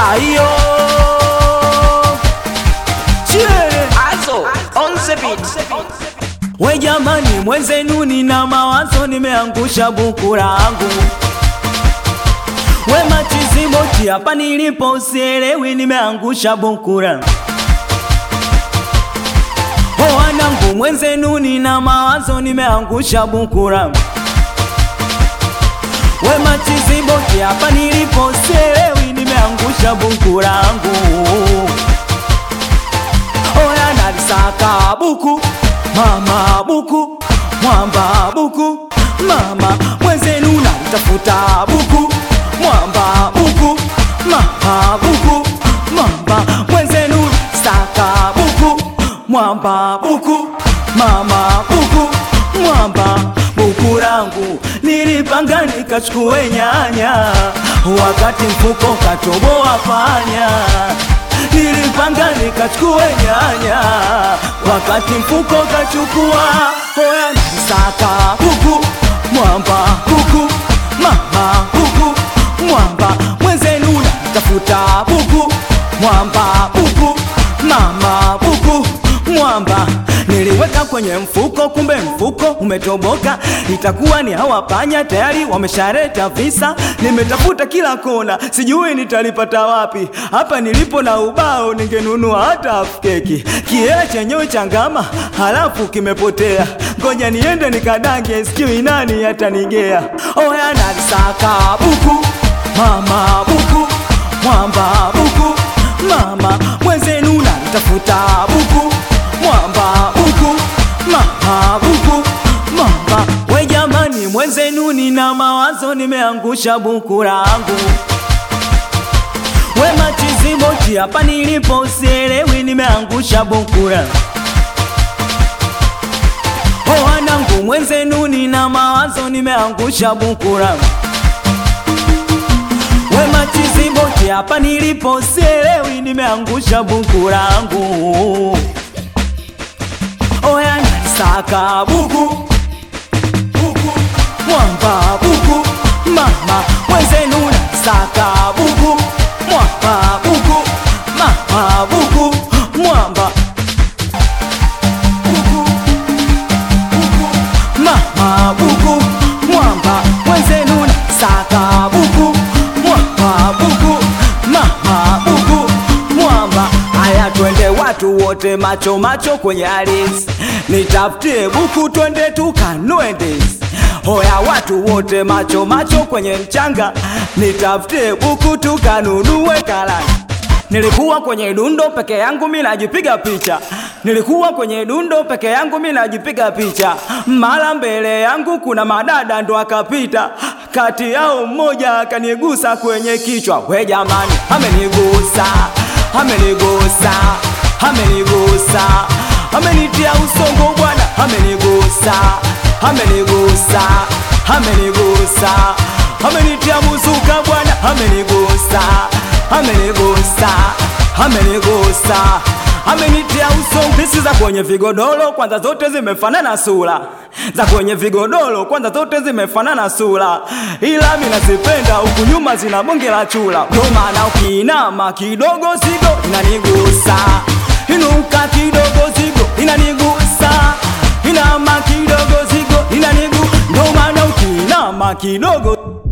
ayo Chie. Azo on the beat. We jamani, mwenzenu nina mawazo, nimeangusha buku langu. We machiziboti, hapa nilipo usielewi, nimeangusha buku langu. O wanangu, mwenzenu nina mawazo, nimeangusha buku langu. We machiziboti, hapa nilipo usielewi, nimeangusha buku langu. Oya nalisaka buku mama buku mwamba buku mama mwenzenu nalitafuta buku mwamba buku mama buku mwamba mwenzenu saka buku mwamba buku mama buku mwamba buku langu nilipanga nikachukue nyanya wakati mfuko katoboa panya nilipanga nikachukue nyanya wakati mfuko kachukua hoya nisaka huku mwamba huku mama huku mwamba mwenzenu natafuta buku mwamba buku mama buku mwamba niliweka kwenye mfuko, kumbe mfuko umetoboka. Itakuwa ni hawa panya tayari wameshareta visa. Nimetafuta kila kona, sijui nitalipata wapi. Hapa nilipo na ubao, ningenunua hata half keki. Kiela chenyewe changama, halafu kimepotea. Ngoja niende nikadange, sijui nani atanigea. Oya nalisaka buku, mama buku, mwamba buku, mama mwenzenu nalitafuta buku mwamba buku mama buku mwamba we jamani mwenzenu nina mawazo nimeangusha buku langu we machiziboti hapa nilipo usielewi nimeangusha buku langu o wanangu mwenzenu nina mawazo nimeangusha buku langu we machiziboti hapa nilipo usielewi nimeangusha buku langu oya nalisaka buku buku mwamba buku mama mwenzenu nalisaka buku mwamba buku mama buku mwamba buku buku mama buku mwamba mwenzenu nalisaka buku mwamba buku mama buku mwamba haya twende watu wote macho macho kwenye aris nitafutie buku twende tukanue ndizi hoya watu wote macho macho kwenye mchanga nitafutie buku tukanunue karanga Nilikuwa kwenye dundo peke yangu mi najipiga picha, nilikuwa kwenye dundo peke yangu mi najipiga picha. Mara mbele yangu kuna madada ndo akapita, kati yao mmoja akanigusa kwenye kichwa. We jamani, amenigusa, amenigusa, amenigusa, amenitia usongo bwana, amenigusa, amenigusa, amenigusa, amenitia muzuka bwana, amenigusa amenigusa amenigusa amenitia uso mpisi za kwenye vigodoro kwanza zote zimefanana sura za kwenye vigodoro kwanza zote zimefanana sura ila mi nazipenda huku nyuma zina bonge la chula ndo maana ukiinama kidogo zigo inanigusa inuka kidogo zigo inanigusa inama kidogo zigo inanigu ndo maana ukiinama kidogo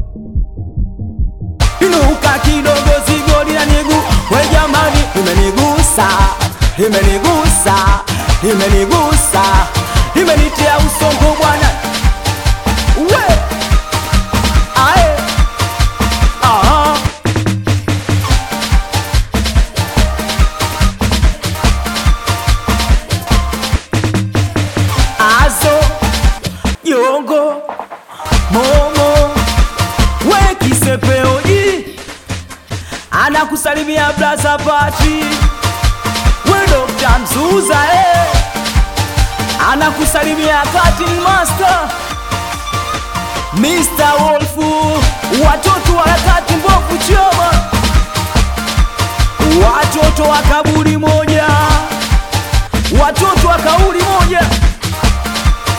inuka kidogo zigo linanigu we jamani imenigusa imenigusa imenigusa imenitia usongo bwana we ae aha azo yongo momo we kisepeoji anakusalimia blaza pati we Dr. Mzuza eh. anakusalimia cutting master Mr. Wolfu watoto wa harakati mbovu choma watoto wa kaburi moja watoto wa kauli moja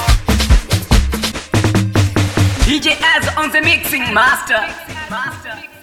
DJ Az on the mixing master. master.